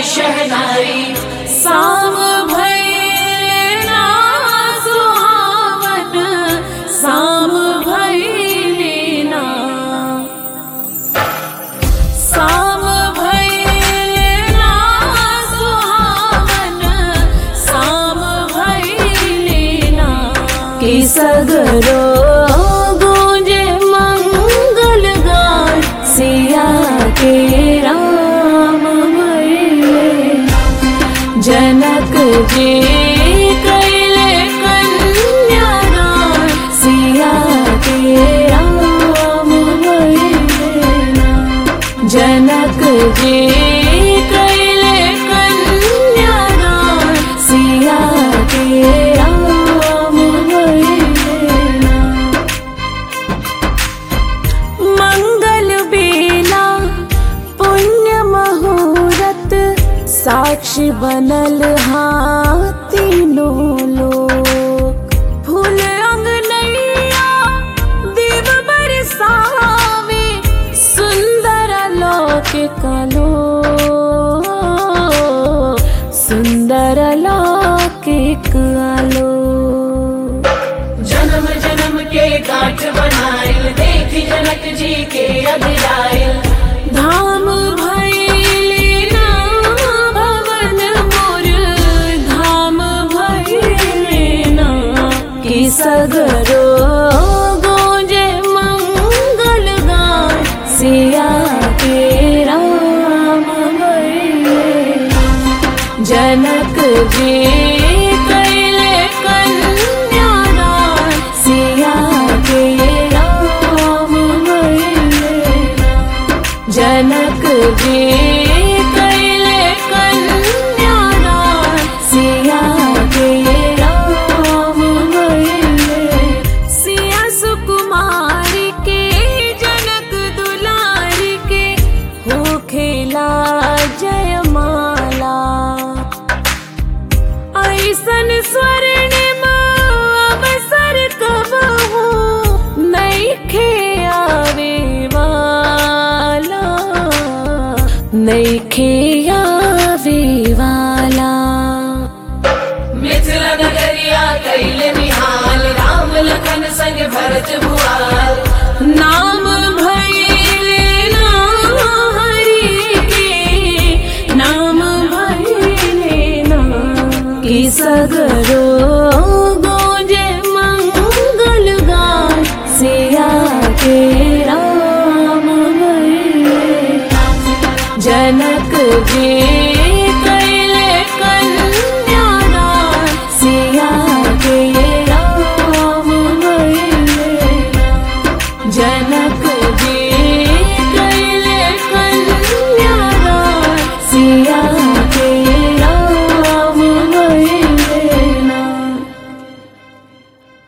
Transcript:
शहनाई साम भैलेना सुहावन साम भैलेना साम भैलेना सुहावन साम भैलेना कि सगरो गूंजे मंगल गान सिया के राम भैले जनक जी कैले कन्यादान सिया के राम भैलेना जनक जी कैले कन्यादान सिया के राम भैलेना मंगल बेला पुण्य मुहूर्त साक्षी बनल तीनों लोक फूल अंगनैया दीप बरसावे सुंदर लोक कलो सुंदर लोक आलो जन्म जन्म के गांठ बनाइल देखी जनक जी के अगलाइल धाम भैले ना भवन मोर धाम भैले ना कि सगरो गोजे मंगल गान सिया के राम भैले जनक जी कैले कन्यादान सिया के राम भैले जनक जी कैले कन्यादान सिया के राम भैले सिया सुकुमारी के जनक दुलारी के हो खेला जयमाला ऐसन स्वर्ण अवसर कब हो नैखे आवे वाला नैखे आवे वाला मिथिला नगरिया कैल निहाल राम लखन संग भरत भुआल नाम भैले ना हरि के नाम भैले ना कि सगरो गोजे मंगल गान सिया के राम भैले जनक जी कैले